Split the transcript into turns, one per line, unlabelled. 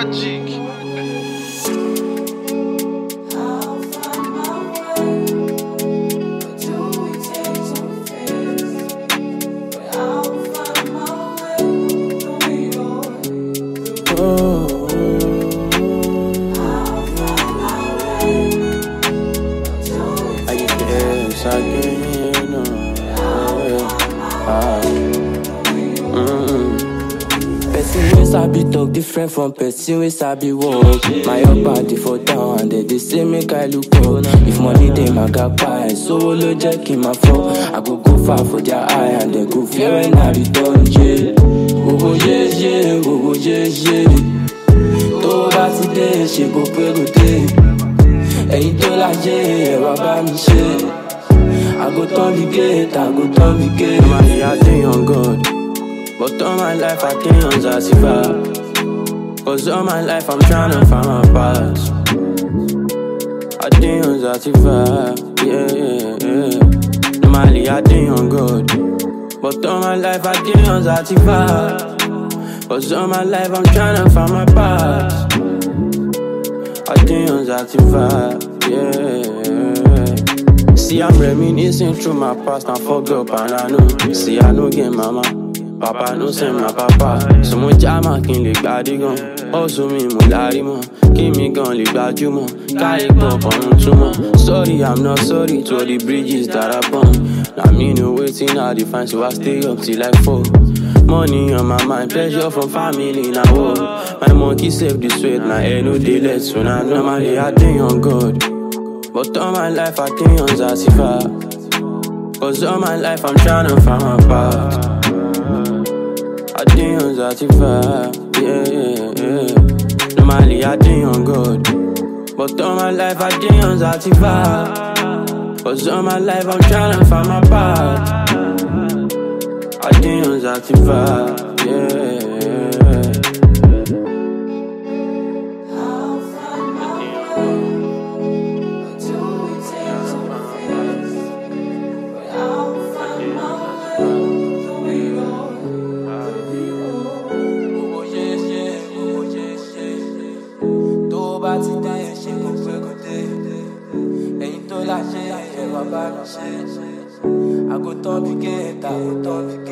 Magic.
I get the ass again. Uh, Person wey sabi talk different from person wey sabi work. My up body for down and they dey say make I look up. If money dey my gapa, sówó ló jẹ́ kí n máa fọ́. I go go far for their eye and they go fear when I return. Yeah. Gbogbo yéyé, gbogbo yéyé. Tó bá ti dé, ṣe kò pé kò dé. Ẹ̀yin tó láyé, ẹ̀ wá bá mi ṣe. I go turn the gate, I go turn the gate. Normally I dey on God, but all my life I dey on Zatifa. Cause all my life I'm tryna find my past. I dey on Zatifa, yeah, yeah, yeah. Normally I dey on God, but all my life I dey on Zatifa. Cause all my life I'm tryna find my past. I dey on Zatifa, yeah. See, I'm reminiscing through my past and fuck up and I know. See, I know get mama. Papa no send my papa. So mo jama kí n lè gbádé gan. Ọ̀sùn mi mo lárí mọ́. Kí mi gan lè gbajúmọ̀. Káyé pọ̀ ọ̀run túmọ̀. Sorry, I'm not sorry to all the bridges that I burn. Na me know wetin I dey find so I stay up till like four. Money on my mind, pressure from family na war. My monkey save the sweat, na head no dey let so na normally I dey on God. But all my life I dey on Zatifa. Cause all my life I'm tryna find my path. I dey on Zatifa, yeah, yeah, yeah. Normally I dey on God. But all my life I dey on Zatifa. Cause all my life I'm tryna find my path. I dey on Zatifa, yeah. Gbogbo yéyé, gbogbo yéyé. Tó bá ti dá yẹn ṣe kò pé kò dé. Ẹ̀yin tó láṣẹ ẹ̀yẹ bàbá mi ṣe. I go turn the gate, I go turn the